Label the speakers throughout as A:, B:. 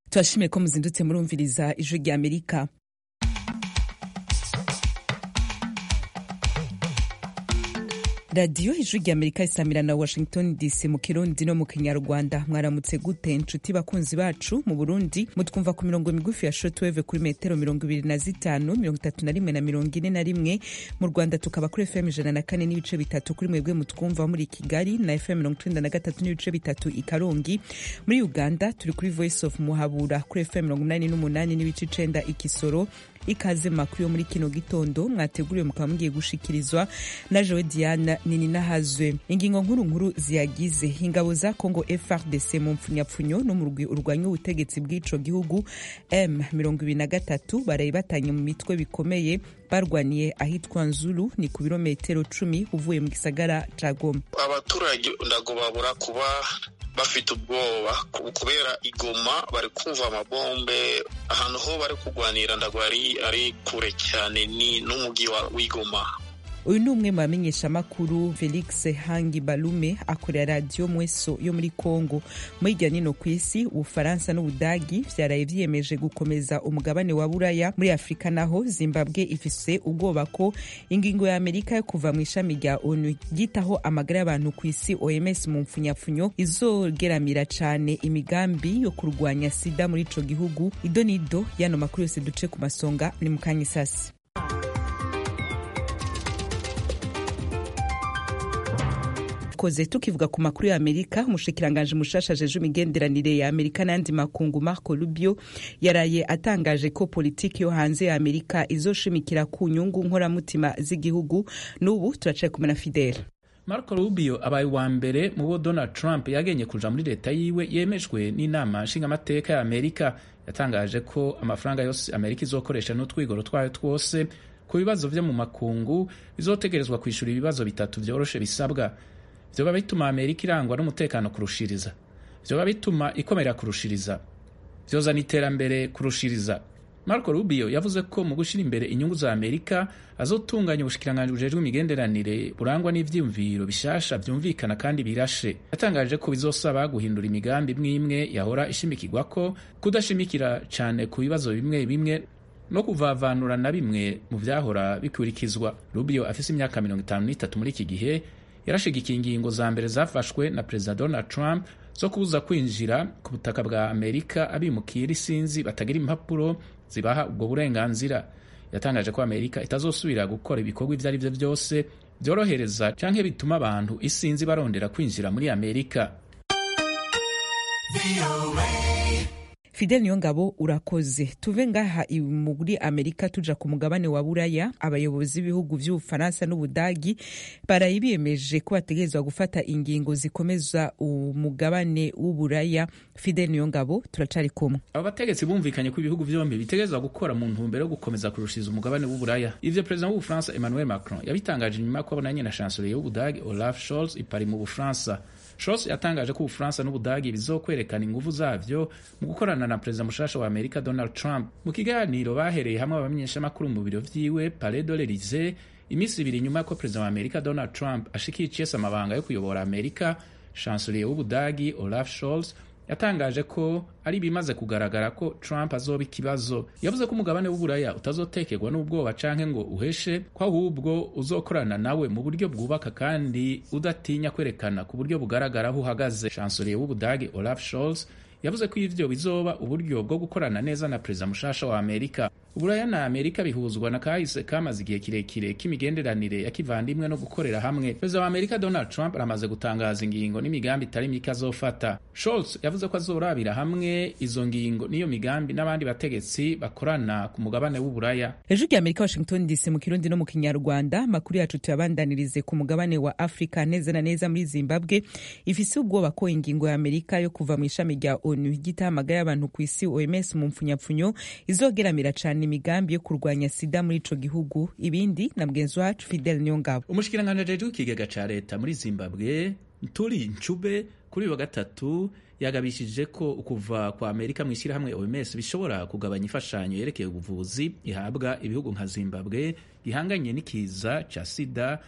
A: turashimiye ko muzindutse murumviriza ijwi rya amerika radiyo ijwi rya amerika isamira na washington dc mu kirundi no mu kinyarwanda mwaramutse gute inshuti bakunzi bacu mu burundi mutwumva ku mirongo migufi ya shortwave kuri metero mirongo ibiri na zitanu mirongo itatu na rimwe na mirongo ine na rimwe mu rwanda tukaba kuri fm ijana na kane n'ibice bitatu kuri mwebwe mutwumva muri kigali na fm mirongo icenda na gatatu n'ibice bitatu i karongi muri uganda turi kuri voice of muhabura kuri fm mirongo umunani n'umunani n'ibice icenda i kisoro ikaze makuru yo muri kino gitondo mwateguriwe mukaba mugiye gushikirizwa na jowe diana nini nahazwe ingingo nkuru nkuru ziyagize ingabo za congo frdc mu mpfunyapfunyo no mu rugwi urwanya ubutegetsi bw'ico gihugu m mirongo ibiri na gatatu baraye batanye mu mitwe bikomeye barwaniye ahitwa nzulu ni ku birometero cumi uvuye mu gisagara ca goma
B: abaturage ndago babura kuba bafite ubwoba kubera igoma bari kumva amabombe ahantu ho bari kurwanira ndago ari kure cyane ni n'umugi w'igoma
A: uyu ni umwe mu bamenyeshamakuru felix hangi balume akorera radiyo mweso yo muri congo muri hirya nino ku isi ubufaransa n'ubudagi vyaraye vyiyemeje gukomeza umugabane wa buraya muri afurika naho zimbabwe ifise ubwoba ko ingingo ya amerika yo kuva mu ishami rya onu ryitaho amagara y'abantu ku isi oms mu mpfunyapfunyo izogeramira cane imigambi yo kurwanya sida muri ico gihugu ido nido yano makuru yose duce ku masonga ni mukanya isasi koze tukivuga ku makuru ya amerika umushikiranganji mushasha ajeje imigenderanire ya amerika n'ayandi makungu marco rubio yaraye atangaje ko politiki yo hanze ya amerika izoshimikira ku nyungu nkoramutima z'igihugu n'ubu turacaye kumwe na fidele
C: marco rubio abaye uwa mbere mu bo donald trump yagenye kuja muri leta yiwe yemejwe n'inama nshingamateka ya amerika yatangaje ko amafaranga yose amerika izokoresha n'utwigoro twayo twose ku bibazo vyo mu makungu bizotegerezwa kwishura ibibazo bitatu vyoroshe bisabwa vyoba bituma amerika irangwa n'umutekano kurushiriza vyoba bituma ikomera kurushiriza vyozana iterambere kurushiriza marco rubio yavuze ko mu gushira imbere inyungu za amerika azotunganya ubushikiranganji bujejwe imigenderanire burangwa n'ivyiyumviro bishasha vyumvikana kandi birashe yatangaje ko bizosaba guhindura imigambi imwe imwe yahora ishimikirwako kudashimikira cane ku bibazo bimwe bimwe no kuvavanura na bimwe mu vyahora bikurikizwa rubio afise imyaka mirongo itanu n'itatu muri iki gihe yarashigikiye ingingo za mbere zafashwe na perezida donald trump zo kubuza kwinjira ku butaka bwa amerika abimukira isinzi batagira impapuro zibaha ubwo burenganzira yatangaje ko amerika itazosubira gukora ibikorwa ibyo ari byo byose byorohereza canke bituma abantu isinzi barondera kwinjira muri amerika
A: fidel niyongabo urakoze tuve ngaha muri amerika tuja ku mugabane wa buraya abayobozi b'ibihugu vy'ubufaransa n'ubudagi baraye biyemeje ko bategerezwa gufata ingingo zikomeza umugabane w'uburaya fidel niyongabo turacari kumwe
C: abo bategetsi bumvikanye ko ibihugu vyombi bitegerezwa gukora mu ntumbero yo gukomeza kurushiriza umugabane w'uburaya ivyo perezida w'ubufaransa emmanuel macron yabitangaje nyuma yo kubonanye na chancelier y'ubudagi olaf scholz ipari mu bufaransa Scholz yatangaje ko Ubufaransa n'Ubudagi bizokwerekana inguvu zavyo mu gukorana na perezida mushasha wa Amerika Donald Trump. Mu kiganiro bahereye hamwe abamenyeshamakuru mu biro vyiwe Palais de l'Elysee imisi ibiri nyuma ko perezida wa Amerika Donald Trump ashikiye icese amabanga yo kuyobora Amerika, chancelier w'Ubudagi Olaf Scholz yatangaje ko ari ibimaze kugaragara ko Trump azoba ikibazo. Yavuze ko umugabane w'uburaya utazotekerwa n'ubwoba canke ngo uheshe, ko ahubwo uzokorana nawe mu buryo bwubaka kandi udatinya kwerekana ku buryo bugaragara aho uhagaze. Chancelier w'Ubudagi Olaf Scholz yavuze ko ivyo bizoba uburyo bwo gukorana neza na perezida mushasha wa Amerika. Uburaya na Amerika bihuzwa na kahise kamaze igihe kirekire k'imigenderanire ya kivandimwe no gukorera hamwe. Perezida wa Amerika Donald Trump aramaze gutangaza ingingo n'imigambi itari mike azofata. Scholz yavuze ko azorabira hamwe izo ngingo n'iyo migambi n'abandi bategetsi bakorana ku mugabane w'Uburaya.
A: Ejo rya Amerika Washington DC mu Kirundi no mu Kinyarwanda makuru yacu tuyabandanirize ku mugabane wa Afrika neza na neza muri Zimbabwe ifise ubwoba ko ingingo ya Amerika yo kuva mu ishami rya ONU ry'itahamagara y'abantu ku isi OMS mu mpfunyapfunyo izogeramira cane imigambi yo kurwanya sida muri ico gihugu ibindi na mugenzi wacu Fidel Nyongabo
C: umushikiranganji ajejwe ikigega ca leta muri Zimbabwe Ntuli Ncube kuri uyu wa gatatu yagabishije ko ukuva kwa Amerika mu ishyirahamwe OMS bishobora kugabanya imfashanyo yerekeye ubuvuzi ihabwa ibihugu nka Zimbabwe gihanganye n'ikiza ca sida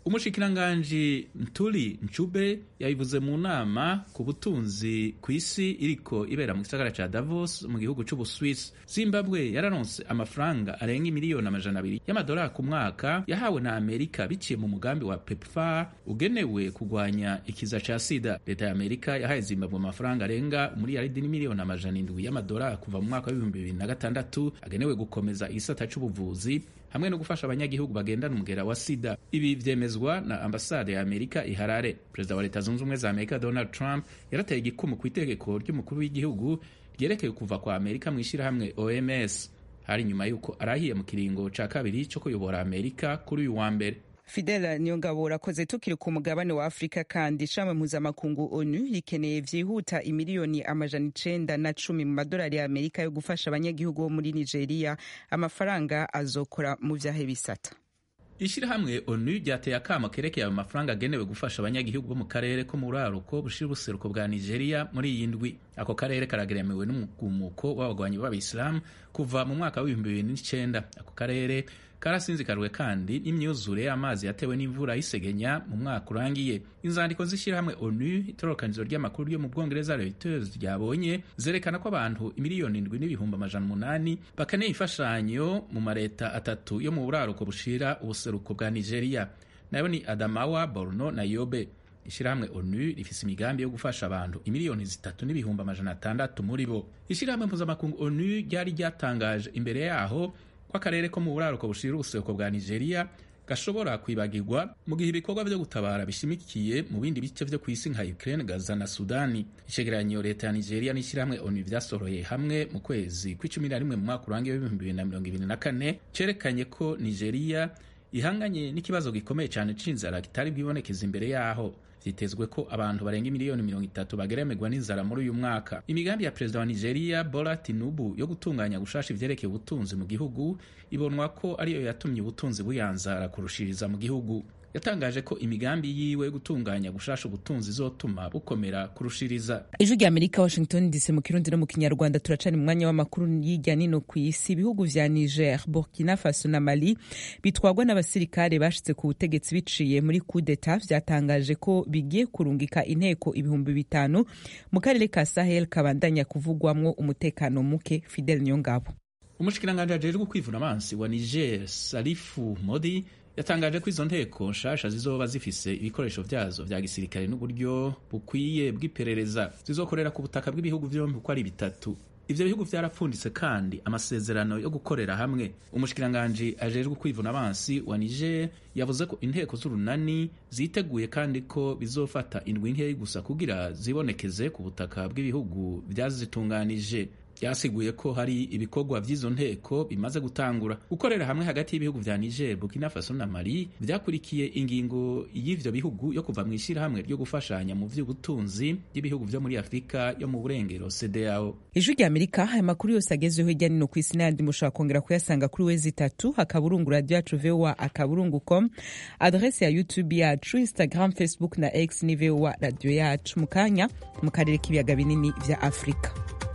C: umushikiranganji ntuli ncube yabivuze mu nama ku butunzi ku isi iriko ibera mu gisagara ca davos mu gihugu c'ubuswisi zimbabwe yararonse amafaranga arenga imiliyoni amajana abiri y'amadolari ku mwaka yahawe na amerika biciye mu mugambi wa pepfar ugenewe kugwanya ikiza ca sida leta ya amerika yahaye zimbabwe amafaranga arenga umuriyaridi n'imiliyoni amajana indwi y'amadolari kuva mu mwaka w'ibihumbi bibiri na gatandatu agenewe gukomeza igisata c'ubuvuzi hamwe no gufasha abanyagihugu bagendana umugera wa sida ibi vyemezwa na ambasade ya amerika i harare perezida wa leta zunze ubumwe za amerika donald trump yarateye igikumu ku itegeko ry'umukuru w'igihugu ryerekeye kuva kwa amerika mu ishyirahamwe oms hari nyuma y'uko arahiye mu kiringo ca kabiri co kuyobora amerika kuri uyu wa mbere
A: fidela niyongabo urakoze tukiri ku mugabane wa afurika kandi ishami mpuzamakungu onu rikeneye vyihuta imiliyoni amajana icenda na cumi mu madolari ya amerika yo gufasha abanyagihugu bo muri nigeria amafaranga azokora mu vyahe bisata
C: ishyirahamwe onu ryateye akamo kerekeye ayo mafaranga agenewe gufasha abanyagihugu bo mu karere ko mu buraruko bushira ubuseruko bwa nigeria muri iyi ndwi ako karere karageramiwe n'umugumuko w'abagwanyi b'abayisilamu kuva mu mwaka w'ibihumbi bibiri n'icenda ako karere karasinzikajwe kandi n'imyuzure y'amazi yatewe n'imvura y'isegenya mu mwaka urangiye inzandiko z'ishyirahamwe onu itororokanizo ry'amakuru ryo mu bwongereza reuters ryabonye zerekana ko abantu imiliyoni indwi n'ibihumbi amajana umunani bakeneye imfashanyo mu mareta atatu yo mu buraruko bushira ubuseruko bwa nigeria nayo ni adamawa borno na yobe ishyirahamwe onu rifise imigambi yo gufasha abantu imiliyoni zitatu n'ibihumbi amajana atandatu muri bo ishyirahamwe mpuzamakungu onu ryari ryatangaje imbere yaho ko akarere ko mu buraruko bushira ubuseruko bwa nigeria gashobora kwibagirwa mu gihe ibikorwa vyo gutabara bishimikiye mu bindi bice vyo kw'isi nka ukraine gaza na sudani icegeranyo leta ya nigeria n'ishyirahamwe onu vyasoroye hamwe mu kwezi kw'icumi na rimwe mu mwaka urangiye w'ibihumbi bibiri na mirongo ibiri na kane cerekanye ko nigeria ihanganye n'ikibazo gikomeye cyane c'inzara kitari bwibonekeza imbere yaho vyitezwe ko abantu barenga miliyoni mirongo itatu bageremerwa n'inzara muri uyu mwaka imigambi ya perezida wa nigeria bola tinubu yo gutunganya gushasha ivyerekeye ubutunzi mu gihugu ibonwa ko ariyo yatumye ubutunzi buyanzara kurushiriza mu gihugu yatangaje ko imigambi yiwe yo gutunganya gushasha ubutunzi izotuma bukomera kurushiriza
A: ijwi rya amerika washington dc mu kirundi no mu kinyarwanda turacana mu mwanya w'amakuru y'irya nino ku isi ibihugu vya niger burkina faso na mali bitwagwa n'abasirikare bashitse ku butegetsi biciye muri kudeta vyatangaje ko bigiye kurungika inteko ibihumbi bitanu mu karere ka sahel kabandanya kuvugwamwo umutekano muke fidel nyongabo
C: umushikiranganji ajejwe kwivuna amazi wa niger salifu modi yatangaje ko izo nteko nshasha zizoba zifise ibikoresho vyazo vya gisirikare n'uburyo bukwiye bw'iperereza zizokorera ku butaka bw'ibihugu vyombi uko ari bitatu ivyo bihugu vyarapfunditse kandi amasezerano yo gukorera hamwe umushikiranganji ajejwe kwivuna abansi wa niger yavuze ko inteko z'urunani ziteguye kandi ko bizofata indwi nkeyi gusa kugira zibonekeze ku butaka bw'ibihugu vyazitunganije yasiguye ko hari ibikorwa vy'izo nteko bimaze gutangura gukorera hamwe hagati y'ibihugu vya Niger, Burkina Faso na Mali vyakurikiye ingingo y'ivyo bihugu yo kuva mu ishirahamwe ryo gufashanya mu vy'ubutunzi by'ibihugu vyo muri Afurika yo mu burengero CEDEAO.
A: ijwi rya amerika aya makuru yose agezweho hirya nino ku isi n'ayandi mushobora kongera kuyasanga kuri wezi itatu akaburungu radio yacu voa akaburungu com adrese ya youtube yacu instagram facebook na x ni voa radio yacu mu kanya mu karere k'ibiyaga binini vya afurika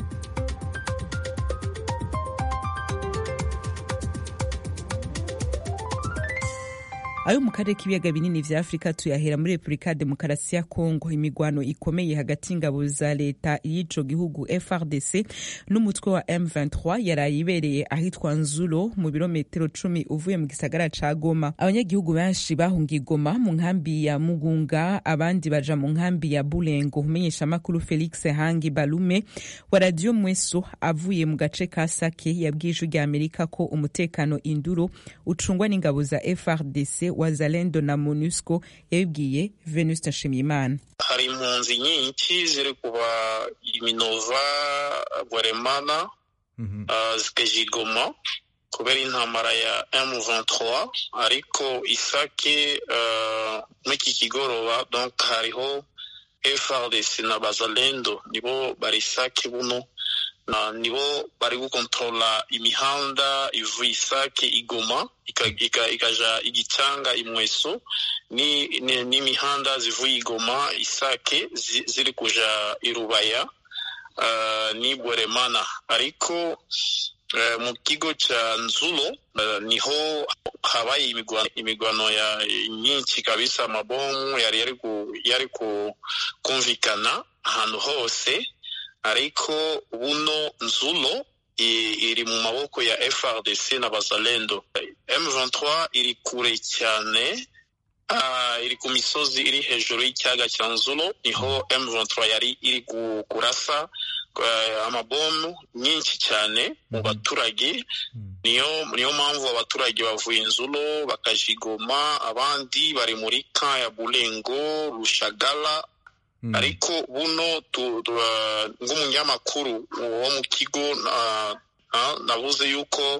A: ayo mu karere k'ibiyaga binini vya afurika tuyahera muri repubulika ya demokarasi ya kongo imigwano ikomeye hagati y'ingabo za leta y'ico gihugu frdc n'umutwe wa m23 yaraye ibereye ahitwa nzulo mu birometero cumi uvuye mu gisagara ca goma abanyagihugu benshi bahungiye goma mu nkambi ya mugunga abandi baja mu nkambi ya bulengo umenyesha makuru felix hangi balume wa radiyo mweso avuye mu gace ka sake yabwiye ijwi rya amerika ko umutekano induro ucungwa n'ingabo za frdc wazalendo na monusco yabibwiye venuste nshimiyimana
B: hari impunzi nyinshi ziri kuva iminova bwaremana uh, zikajigoma kubera intambara ya M23 ariko isake uh, mw'iki kigoroba donc hariho FRDC na bazalendo nibo bari isake buno na nibo bari gukontrola imihanda ivuye isake igoma ikaja ika, ika igicanga imweso ni n'imihanda zivuye igoma isake zi, ziri kuja irubaya uh, ni bweremana ariko mu kigo cya nzulo niho habaye imigwano ya nyinshi kabisa amabomu yari yari kumvikana ahantu hose ariko buno nzulo iri mu maboko ya FRDC na bazalendo M23 iri kure cyane iri ku misozi iri hejuru y'ikiyaga cya nzulo niho M23 yari iri kurasa amabomu nyinshi cyane mu baturage niyo niyo mpamvu abaturage bavuye inzulo bakajigoma abandi bari muri ka ya bulengo rushagala ariko buno nk'umunyamakuru wo mu kigo nabuze yuko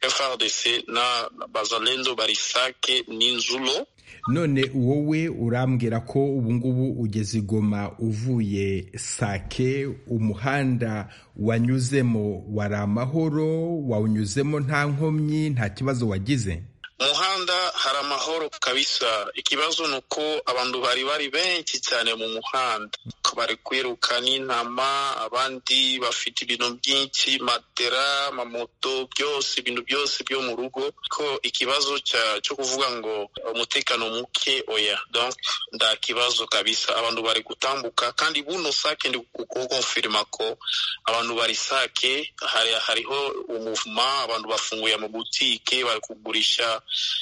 B: FRDC na bazalendo barisake n'inzulo
D: none wowe urambwira ko ubungubu ugeze igoma uvuye sake umuhanda wanyuzemo wari amahoro wawunyuzemo nta nkomyi nta kibazo wagize
B: umuhanda hari amahoro kabisa ikibazo ni uko abantu bari bari benshi cyane mu muhanda bari kwiruka n'intama abandi bafite ibintu byinshi matera amamoto byose ibintu byose byo mu rugo ko ikibazo cyo kuvuga ngo umutekano muke oya donc nta kibazo kabisa abantu bari gutambuka kandi buno sake ndi kukonfirima ko abantu bari sake hari hariho umuvuma abantu bafunguye amabutike bari kugurisha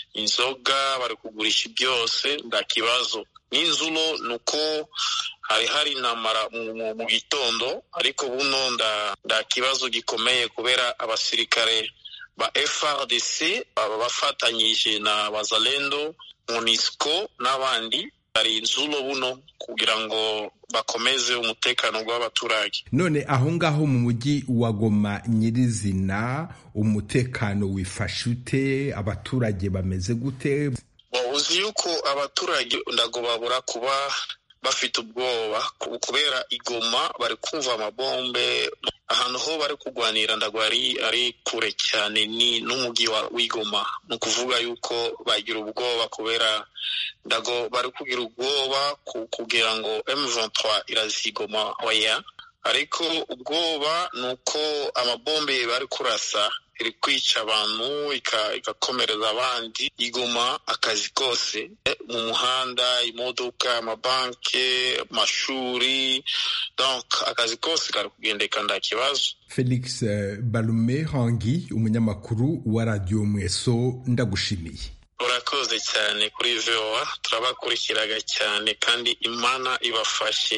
B: inzoga bari kugurisha byose nta kibazo n'inzulo ni uko hari hari intambara mu gitondo ariko buno nda kibazo gikomeye kubera abasirikare ba FRDC baba bafatanyije na bazalendo MONUSCO n'abandi hari inzulo buno kugira ngo bakomeze umutekano w'abaturage
D: none aho ngaho mu mujyi wa Goma nyirizina umutekano wifashe ute abaturage bameze gute
B: uzi yuko abaturage ndago babura kuba bafite ubwoba kubera igoma bari kumva amabombe ahantu ho bari kurwanira ndago ari ari kure cyane ni n'umujyi w'igoma ni ukuvuga yuko bagira ubwoba kubera ndago bari kugira ubwoba kugira ngo M23 irazigoma oya ariko ubwoba ni uko amabombe bari kurasa iri kwica abantu igakomereza abandi igoma akazi kose mu muhanda imodoka amabanki amashuri donc akazi kose kari kugendeka nta kibazo
D: felix balume hangi umunyamakuru wa radiyo mweso ndagushimiye
B: urakoze cyane kuri voa turabakurikiraga cyane kandi imana ibafashe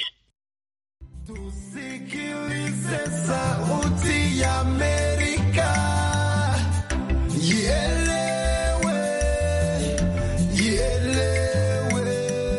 E: tusikilize sauti ya amerika Ielewe, ielewe,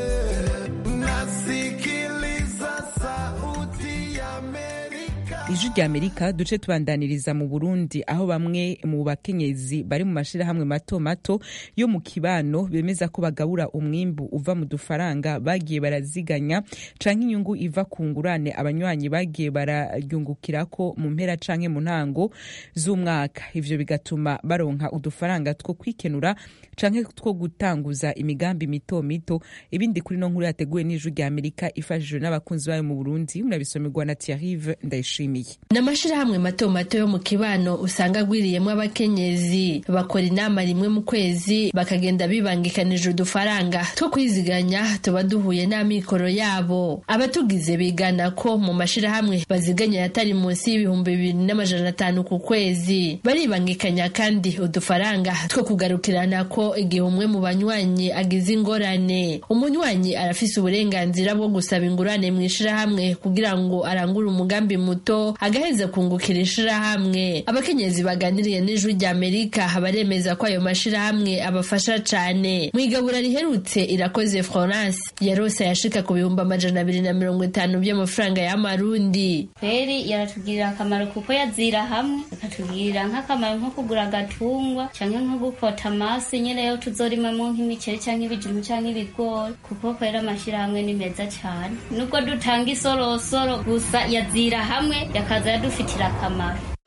E: nasikiliza sauti ya Amerika.
A: ijwi rya amerika duce tubandaniriza mu burundi aho bamwe mu bakenyezi bari mu mashirahamwe mato mato yo mu kibano bemeza ko bagabura umwimbu uva mu dufaranga bagiye baraziganya canke inyungu iva ku ngurane abanywanyi bagiye bararyungukirako mu mpera canke mu ntango z'umwaka ivyo bigatuma baronka udufaranga two kwikenura canke two gutanguza imigambi mito mito ibindi kuri no nkuru yateguwe n'ijwi rya amerika ifashijwe n'abakunzi bayo mu burundi murabisomerwa na tiarive ndayishimiye
F: ni amashirahamwe mato mato yo mu kibano usanga agwiriyemo abakenyezi bakora inama rimwe mu kwezi bakagenda bibangikanije udufaranga two kwiziganya tuba duhuye n'amikoro yabo abatugize bigana ko mu mashirahamwe baziganya yatari munsi y'ibihumbi bibiri n'amajana atanu ku kwezi baribangikanya kandi udufaranga two kugarukirana ko igihe umwe mu banywanyi agize ingorane umunywanyi arafise uburenganzira bwo gusaba ingurane mu ishirahamwe kugira ngo arangure umugambi muto agaheza kungukira ishirahamwe abakenyezi baganiriye n'ijwi rya amerika baremeza ko ayo mashirahamwe abafasha cane mu igabura riherutse irakoze florence yarose yashika ku bihumbi amajana abiri na mirongo itanu by'amafaranga y'amarundi
G: kweri yaratugirira akamaro kuko yazira hamwe akatugirira nk'akamaro nko kugura agatungwa canke nko gukota amasi nyene yo tuzorimamwo nk'imiceri canke ibijumbu canke ibigori kuko kwera amashirahamwe ni meza cane nubwo dutanga isorosoro gusa yazira hamwe yakaza yadufitira akamaro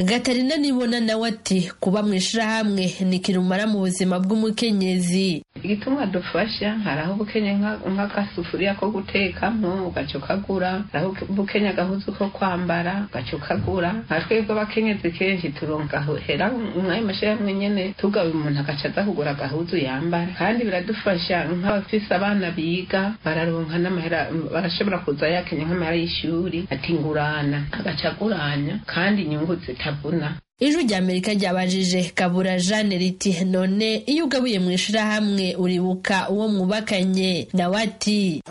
F: gatarina nibona nawe ati kuba mu ishirahamwe ni kirumara mu buzima bw'umukenyezi
H: igituma dufasha hari aho ubukenya nk'agasufuriya ko gutekamo ugaca ukagura hari aho ubukenya agahuzu ko kwambara ugaca ukagura nka twebwe abakenyezi kenshi turonka hera mw'ayo mashirahamwe nyene tugawe umuntu agaca aza kugura agahuzu yambara kandi biradufasha nk'abafise abana biga bararonka n'amahera barashobora kuza yakenya nk'amahera y'ishuri ati ngurana agaca aguranya kandi inyungu zitabuna
F: ijwi rya amerika ryabajije kabura jeanne riti none iyo ugabuye mu ishirahamwe uribuka uwo mwubakanye nawe ati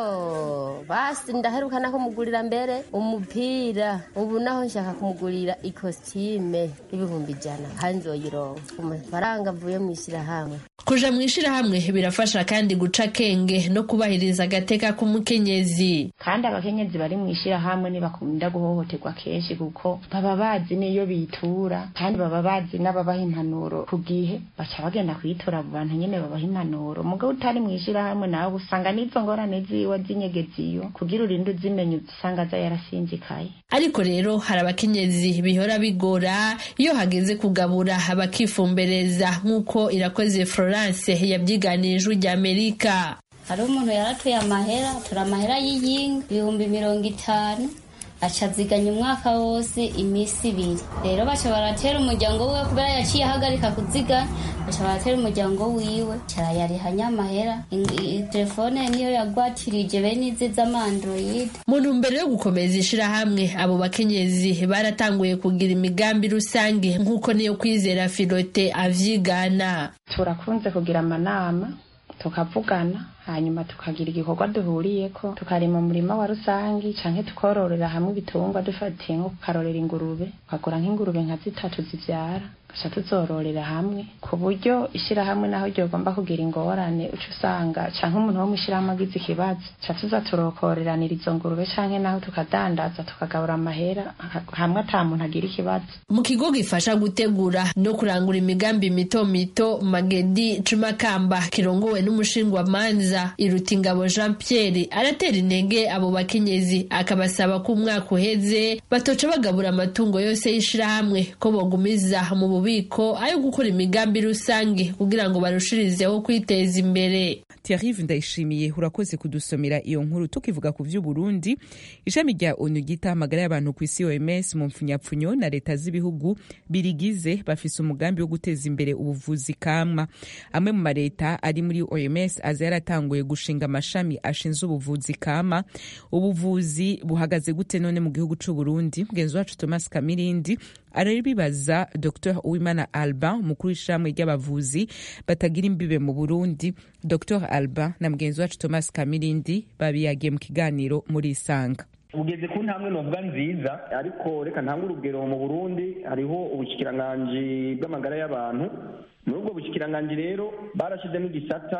I: oh basi ndaheruka no kumugurira mbere umupira ubu naho nshaka kumugurira ikositime y'ibihumbi ijana kandi nzoyironka ku mafaranga avuye mu ishirahamwe
F: kuja mu ishirahamwe birafasha kandi guca akenge no kubahiriza agateka k'umukenyezi
H: kandi abakenyezi bari mu ishirahamwe ntibakunda guhohoterwa kenshi kuko baba bazi n'iyo bitura kandi baba bazi n'ababaha impanuro ku gihe baca bagenda kuyitora abo bantu nyene babaha impanuro mugabo utari mu ishirahamwe nawe usanga n'izo ngorane ziwe zinyegeziyo kugira urinde uzimenya usanga aza yarasinzikaye
F: ariko rero hari abakenyezi bihora bigora iyo hageze kugabura bakifumbereza nk'uko irakoze florence yabyiganiye ijwi rya amerika
G: hari umuntu yaratuye amahera tura amahera y'iyinga ibihumbi mirongo itanu aca aziganya umwaka wose iminsi ibiri rero baca baratera umuryango wiwe kubera yaciye ahagarika kuziganya baca baratera umuryango wiwe carayariha nyamahera telefone niyo yagwatirije bene izi z'amandroid
F: mu ntumbero yo gukomeza ishirahamwe abo bakenyezi baratanguye kugira imigambi rusange nk'uko niyo kwizera filote avyigana
H: turakunze kugira amanama tukavugana hanyuma tukagira igikorwa duhuriyeko tukarima umurima wa rusangi canke tukororera hamwe ibitungwa dufatiye nko kukarorera ingurube ukagura nk'ingurube nka zitatu zivyara gaca tuzororera hamwe ku buryo ishirahamwe naho ryogomba kugira ingorane uca usanga canke umuntu wo mw'ishirahamwe agize ikibazo ca tuza turokoreranira izo ngurube canke naho tukadandaza tukagabura amahera hamwe ata muntu agira ikibazo
F: mu kigo gifasha gutegura no kurangura imigambi mito mito magedi cumakamba kirongowe n'umushingwamanza irutingabo jean pierre aratera intege abo bakenyezi akabasaba ko umwaka uheze batoca bagabura amatungo yose y'ishirahamwe ko bogumiza mu bubiko ayo gukora imigambi rusange kugira ngo barushirizeho kwiteza imbere
A: Thierry ndayishimiye urakoze kudusomera iyo nkuru tukivuga ku vy'uburundi ishami rya onu ryita amagara y'abantu ku isi oms mu mpfunyapfunyo na leta z'ibihugu birigize bafise umugambi wo guteza imbere ubuvuzi kama amwe mu mareta ari muri oms aza yaratanguye gushinga amashami ashinzwe ubuvuzi kama ubuvuzi buhagaze gute none mu gihugu c'uburundi mugenzi wacu thomas kamirindi arabibaza dr uwimana alba umukuru w'ishyirahamwe ry'abavuzi batagira imbibe mu burundi dr alba na mugenzi wacu thomas kamirindi babiyagiye mu kiganiro muri isanga
J: ugeze ku ntambwe novuga nziza ariko reka ntange urugero mu burundi hariho ubushyikiranganji bw'amagara y'abantu muri ubwo bushyikiranganji rero barashyizemo igisata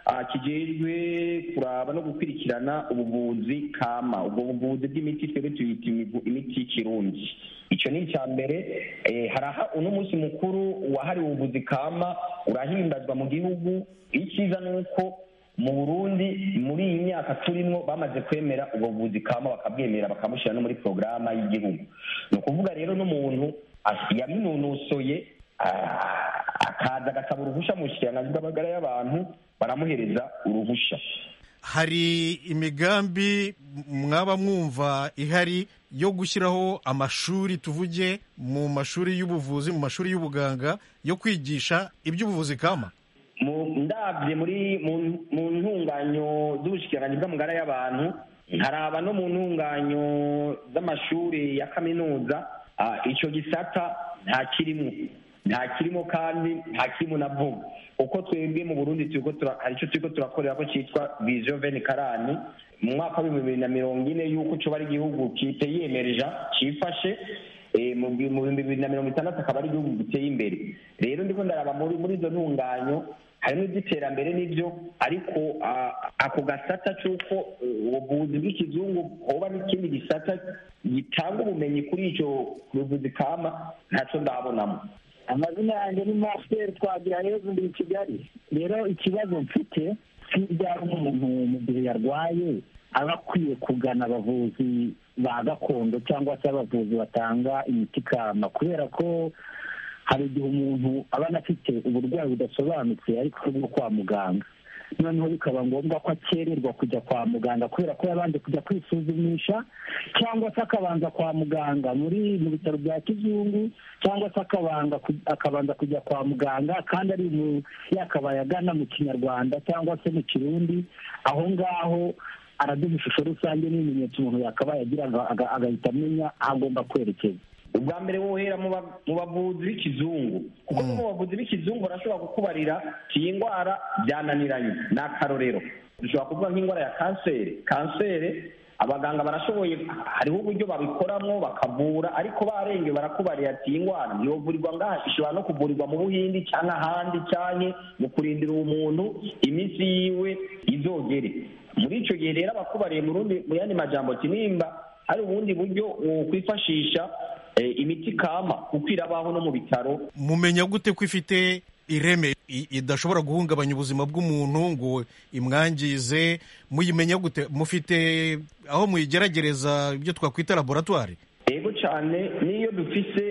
J: kijejwe kuraba no gukurikirana ubuvuzi kama ubwo buvuzi bw'imiti twebwe tuyita imiti y'ikirundi icyo ni icya mbere haraha uno munsi mukuru wahariwe ubuvuzi kama urahimbazwa mu gihugu icyiza ni uko mu burundi muri iyi myaka turimo bamaze kwemera ubwo buvuzi kama bakabwemera bakamushyira no muri porogaramu y'igihugu ni ukuvuga rero n'umuntu yabinonosoye akaza agasaba uruhushya mu bushikiranganji bw'amagara y'abantu baramuhereza uruhushya
K: hari imigambi mwaba mwumva ihari yo gushyiraho amashuri tuvuge mu mashuri y'ubuvuzi mu mashuri y'ubuganga yo kwigisha iby'ubuvuzi kama
J: ndabye muri mu ntunganyo z'ubushikiranganji bw'amagara y'abantu nkaraba no mu ntunganyo z'amashuri ya kaminuza icyo gisata nta kirimo nta kirimo kandi nta kirimo navuga uko twebwe mu burundi hari icyo turiko turakorera ko cyitwa vision veni karani mu mwaka w'ibihumbi bibiri na mirongo ine y'uko coba ari igihugu kiteyemereja cifashe mu bihumbi bibiri na mirongo itandatu akaba ari igihugu giteye imbere rero ndiko ndaraba muri izo ntunganyo harimo iby'iterambere n'ibyo ariko ako gasata c'uko ubuvuzi bw'ikizungu hoba n'ikindi gisata gitanga ubumenyi kuri ico buvuzi kama ntaco ndabonamo
L: amazina yanjye ni masiteri twagira heza ndi i kigali rero ikibazo mfite cy'ibyaha umuntu mu gihe yarwaye aba akwiye kugana abavuzi ba gakondo cyangwa se abavuzi batanga imiti kama kubera ko hari igihe umuntu aba anafite uburwayi budasobanutse ariko bwo kwa muganga noneho bikaba ngombwa ko akererwa kujya kwa muganga kubera ko yabanje kujya kwisuzumisha cyangwa se akabanza kwa muganga muri mu bitaro bya kizungu cyangwa se akabanga akabanza kujya kwa muganga kandi ari mu yakabaye agana mu kinyarwanda cyangwa se mu kirundi aho ngaho araduha ishusho rusange n'ibimenyetso umuntu yakabaye agira agahita amenya aho agomba kwerekeza
J: ubwa mbere wohera mu bavuzi b'ikizungu kuko mu bavuzi b'ikizungu barashobora kukubarira iyi ndwara byananiranye ni akarorero dushobora kuvuga nk'indwara ya kanseri kanseri abaganga barashoboye hariho uburyo babikoramo bakavura ariko barenge barakubarira ati iyi ndwara ntiyovurirwa ngaha ishobora no kuvurirwa mu buhindi cyangwa ahandi cyane mu kurindira uwo muntu iminsi yiwe izogere muri icyo gihe rero abakubariye mu yandi majambo nimba hari ubundi buryo wokwifashisha imiti kama kuko irabaho no mu bitaro
K: mumenya gute ko ifite ireme idashobora guhungabanya ubuzima bw'umuntu ngo imwangize muyimenya gute mufite aho muyigeragereza ibyo twakwita laboratwari
J: yego cyane n'iyo dufise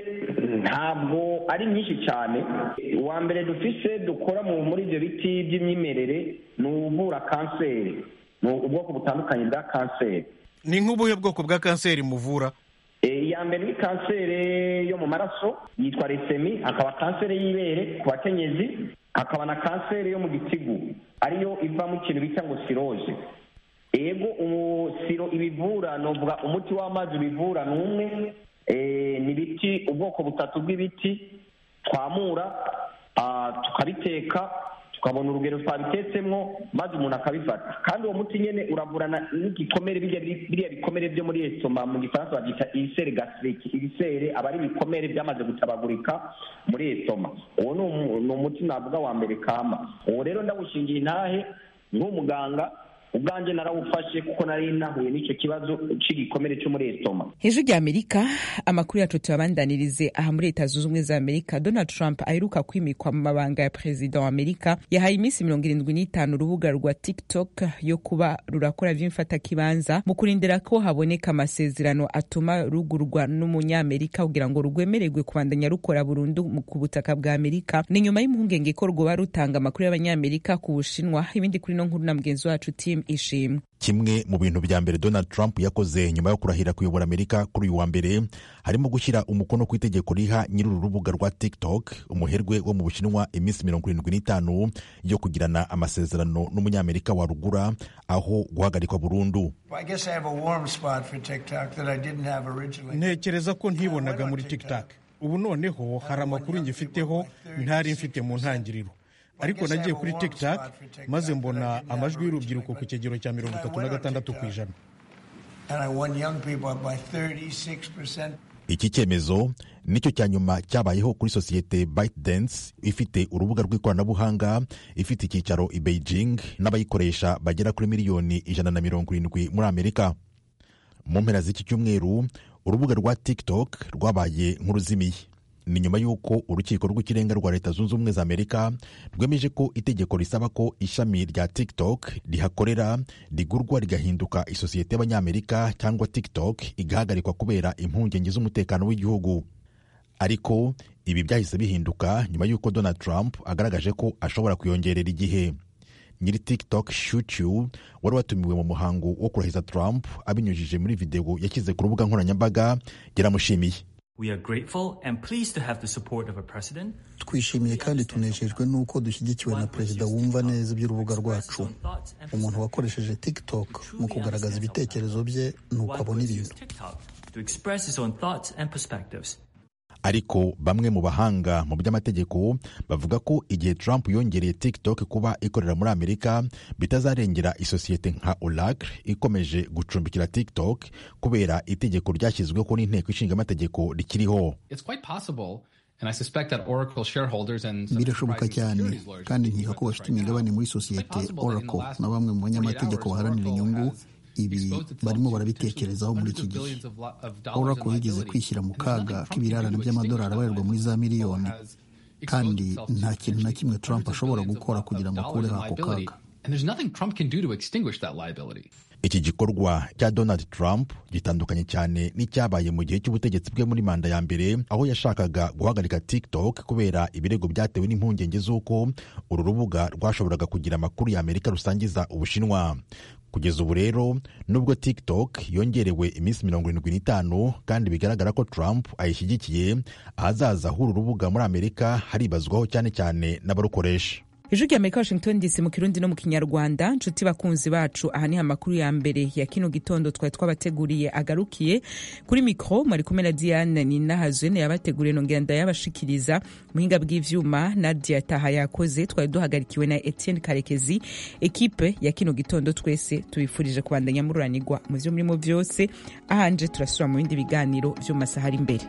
J: ntabwo ari nyinshi cyane uwa mbere dufise dukora muri ibyo biti by'imyimerere ni uvura kanseri ni ubwoko butandukanye bwa kanseri
K: ni nk'ubuhe bwoko bwa kanseri muvura
J: iya mbere ni kanseri yo mu maraso yitwa resemi hakaba kanseri y'ibere ku bakenyezi hakaba na kanseri yo mu gitigu ariyo ivamo ikintu bita ngo siroje ego siro ibivura novuga umuti w'amazi ubivura ni umwe ni ibiti ubwoko butatu bw'ibiti twamura tukabiteka tukabona urugero twabitetsemo maze umuntu akabifata kandi uwo muti nyine uravurana n'igikomere biriya bikomere byo muri esitoma mu gifaransa babyita ibisere gasiriki ibisere aba ari ibikomere byamaze gutabagurika muri esitoma uwo ni umuti navuga wa mbere kama uwo rero ndawushingiye intahe nk'umuganga ubwanjye narawufashe kuko nari nahuye n'icyo kibazo cy'igikomere cyo muri esitoma
A: hejuru rya amerika amakuru yacu tuyabandanirize aha muri leta zunze ubumwe za amerika donald trump aheruka kwimikwa mu mabanga ya perezida wa amerika yahaye iminsi mirongo irindwi n'itanu urubuga rwa tiktok yo kuba rurakora vy'imfatakibanza mu kurindira ko haboneka amasezerano atuma rugurwa n'umunyamerika kugira ngo rugwemererwe kubandanya rukora burundu ku butaka bwa amerika ni nyuma y'impungenge ko rwoba rutanga amakuru y'abanyamerika ku bushinwa ibindi kuri no nkuru na mugenzi wacu tim ishimwe
M: kimwe mu bintu bya mbere donald trump yakoze nyuma yo kurahira kuyobora amerika kuri uyu wa mbere harimo gushyira umukono ku itegeko riha nyiri uru rubuga rwa tiktok umuherwe wo mu bushinwa iminsi mirongo irindwi n'itanu yo kugirana amasezerano n'umunyamerika warugura aho guhagarikwa burundu
K: ntekereza ko ntibonaga muri tiktok ubu noneho hari amakuru ngifiteho ntari mfite mu ntangiriro ariko nagiye kuri tiktok maze mbona amajwi y'urubyiruko ku kigero cya mirongo itatu na gatandatu ku ijana
M: iki cyemezo nicyo cya nyuma cyabayeho kuri sosiyete ByteDance ifite urubuga rw'ikoranabuhanga ifite icyicaro i Beijing n'abayikoresha bagera kuri miliyoni ijana na mirongo irindwi muri amerika mu mpera z'iki cyumweru urubuga rwa tiktok rwabaye nk'uruzimiye ni nyuma y'uko urukiko rw'ikirenga rwa leta zunze ubumwe za amerika rwemeje ko itegeko risaba ko ishami rya tiktok rihakorera rigurwa rigahinduka isosiyete y'abanyamerika cyangwa tiktok igahagarikwa kubera impungenge z'umutekano w'igihugu ariko ibi byahise bihinduka nyuma y'uko donald trump agaragaje ko ashobora kuyongerera igihe nyiri tiktok shuchu wari watumiwe mu muhango wo kurahiza trump abinyujije muri videwo yashyize ku rubuga nkoranyambaga yaramushimiye
N: twishimiye kandi tunejejwe n'uko dushyigikiwe na perezida wumva neza iby'urubuga rwacu umuntu wakoresheje tiktok mu kugaragaza ibitekerezo bye nuko abona ibintu
M: ariko bamwe mu bahanga mu by'amategeko bavuga ko igihe Trump yongereye TikTok kuba ikorera muri Amerika bitazarengera isosiyete nka Oracle ikomeje gucumbikira TikTok kubera itegeko ryashyizweho n'inteko ishinga amategeko rikiriho
N: birashoboka cyane kandi nkeka ko bafite imigabane muri sosiyete Oracle na bamwe mu banyamategeko baharanira inyungu ibi barimo barabitekerezaho muri iki gihe Oracle yigeze kwishyira mu kaga k'ibirarane by'amadolari abarirwa muri za miliyoni kandi nta kintu na kimwe Trump ashobora gukora kugira ngo akureho ako kaga
M: iki gikorwa cya donald trump gitandukanye cyane n'icyabaye mu gihe cy'ubutegetsi bwe muri manda ya mbere aho yashakaga guhagarika tiktok kubera ibirego byatewe n'impungenge z'uko uru rubuga rwashoboraga kugira amakuru ya amerika rusangiza ubushinwa kugeza ubu rero nubwo tiktok yongerewe iminsi mirongo irindwi n'itanu kandi bigaragara ko trump ayishyigikiye ahazaza h'uru rubuga muri amerika haribazwaho cyane cyane n'abarukoresha
A: ijwi rya amerika washington dc mu kirundi no mu kinyarwanda nshuti bakunzi bacu aha niho amakuru ya mbere ya kino gitondo twari twabateguriye agarukiye kuri mikoro mwari kumwe na diane ninahazwe yabateguriye nongera ndayabashikiriza muhinga bw'ivyuma nadia taha yakoze twari duhagarikiwe na etienne karekezi ekipe ya kino gitondo twese tubifurije kubandanya mururanirwa mu vyo murimo vyose ahanje turasubira mu bindi biganiro vyo mu masaha ari imbere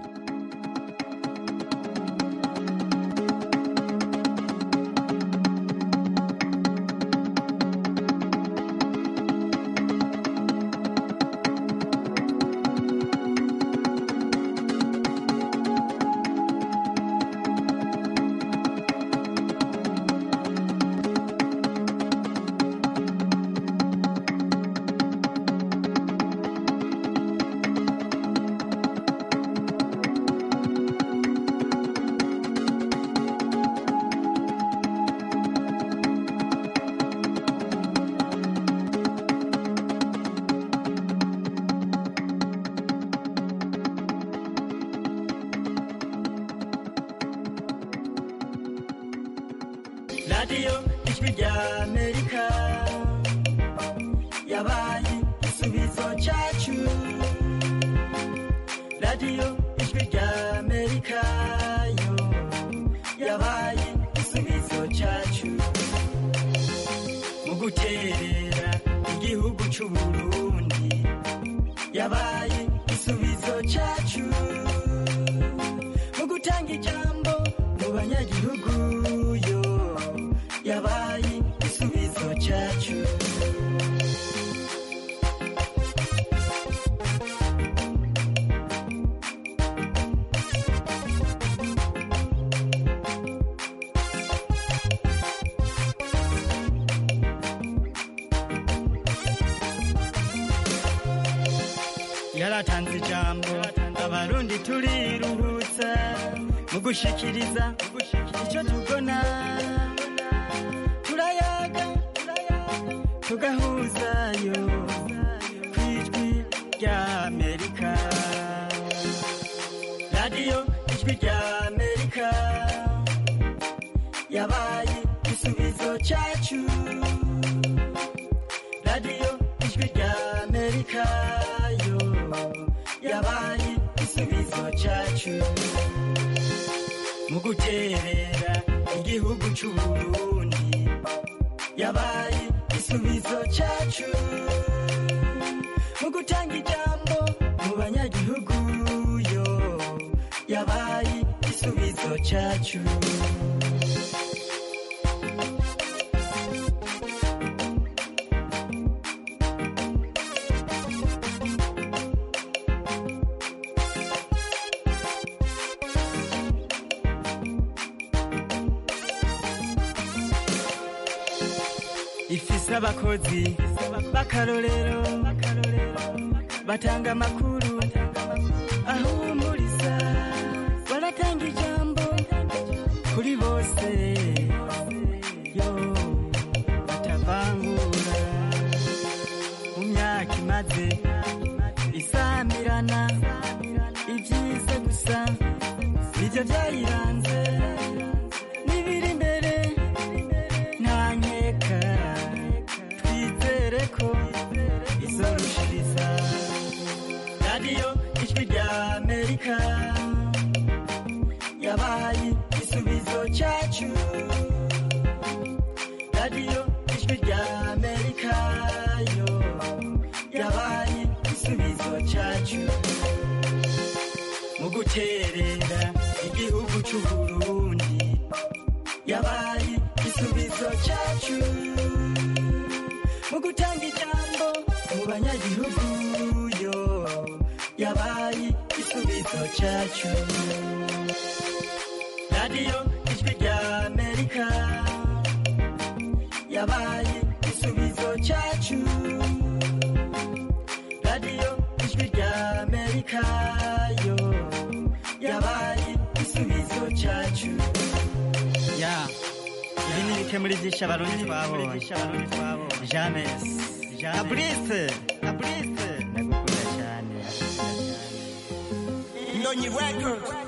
O: radiyo ijwi rya amerika yabaye igisubizo cyacu radiyo ijwi rya amerika yo yabaye igisubizo cyacu mu guterera igihugu cy'u burundi yabaye igisubizo cyacu mu gutanga ijambo mu banyagihugu yo yabaye igisubizo cyacu yaratanze ijambo abarundi turiruhutsa mu gushikiriza icyo tubona turayaga tugahuzayo ku ijwi rya amerika radiyo ijwi rya amerika yabaye igisubizo cyacu radiyo ijwi rya amerika yo yabaye igisubizo cyacu mu guterera igihugu cy'u burundi yabaye igisubizo cyacu mu gutanga ijambo mu banyagihugu yo yabaye igisubizo cyacu ifise abakozi b'akarorero batanga amakuru ahumuriza baratanga ijambo kuri bose yo batavangura mu myaka imaze isamirana ibyiza gusa nibyo byayiranze n'ibiri imbere nta nkeka twizere ko izorushiriza radiyo ijwi rya amerika yabaye igisubizo cyacu radiyo ijwi rya amerika yo yabaye igisubizo cyacu mu guterera igihugu cy'u burundi yabaye igisubizo cyacu mu gutanga ijambo mu banyagihugu yo yabaye igisubizo cyacu radiyo ijwi rya amerika yabaye igisubizo cyacu amerika yo yabaye igisubizo cyacu
P: ya ibi ni bike muri byinshi abarundi twabonye james na brise na brise ndagukunda cyane
O: ndonyi records